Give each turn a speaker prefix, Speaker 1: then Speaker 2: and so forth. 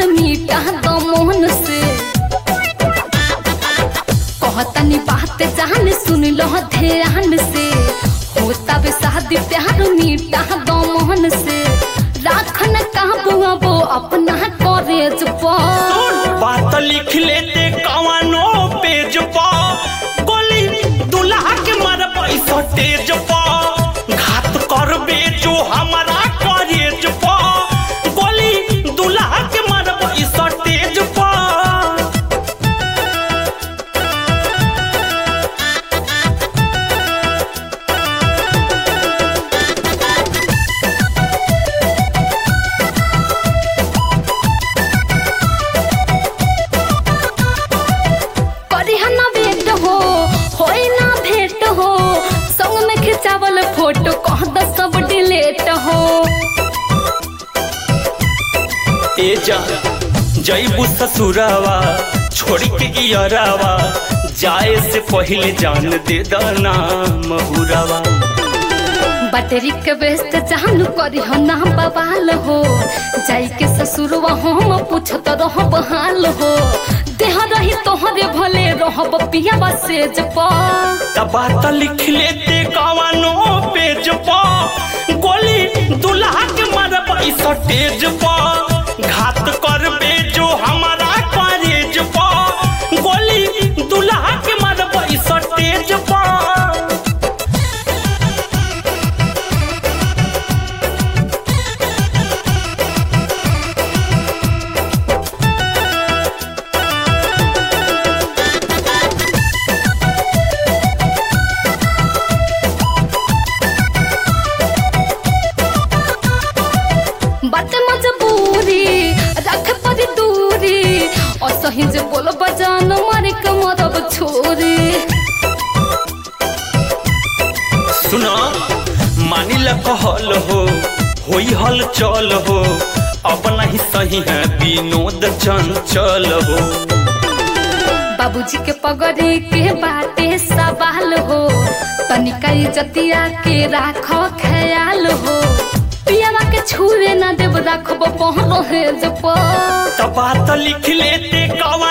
Speaker 1: प्यार मीठा दो मोहन से कहतनी बात जान सुन लो ध्यान से होता बे शादी प्यार मीठा दो मोहन से राखन काबू अब अपना कॉलेज पर
Speaker 2: बात लिख लेते कवानो पेज पर गोली दुल्हा के मार पैसा तेज पर घात करबे जो हमारा कॉलेज पर गोली दुल्हा के मार पैसा तेज पर
Speaker 1: करी ना भेंट हो होई ना भेंट हो संग में खिंचावल फोटो कह द सब डिलीट हो
Speaker 2: ए जा जईबू ससुरावा छोड़ के इयरावा जाए से पहले जान दे दाना महुरावा
Speaker 1: बैटरी के व्यस्त जानू करी हो ना बवाल हो जाई के ससुरवा हम पूछत रहब हाल हो देह रही तोहरे भले रहब पियावा सेज पर
Speaker 2: तब बात लिख लेते कवानो पेज पर गोली दुल्हा के मार पैसा तेज पर घात करबे जो हमारा कॉलेज पर गोली दुल्हा के मार पैसा तेज पर
Speaker 1: बात मजबूरी रख परी दूरी और सही जे बोल बजान मारे के मरब छोरी
Speaker 2: सुना मानिल कहल हो होई हल चल हो अब नहीं सही है विनोद चंचल हो
Speaker 1: बाबूजी के पगड़ी के बाटे सवाल हो तनिका इज्जतिया के राखो ख्याल हो पियावा के छुरे ना देव राखब पहलो है जब
Speaker 2: तब बात लिख लेते कवा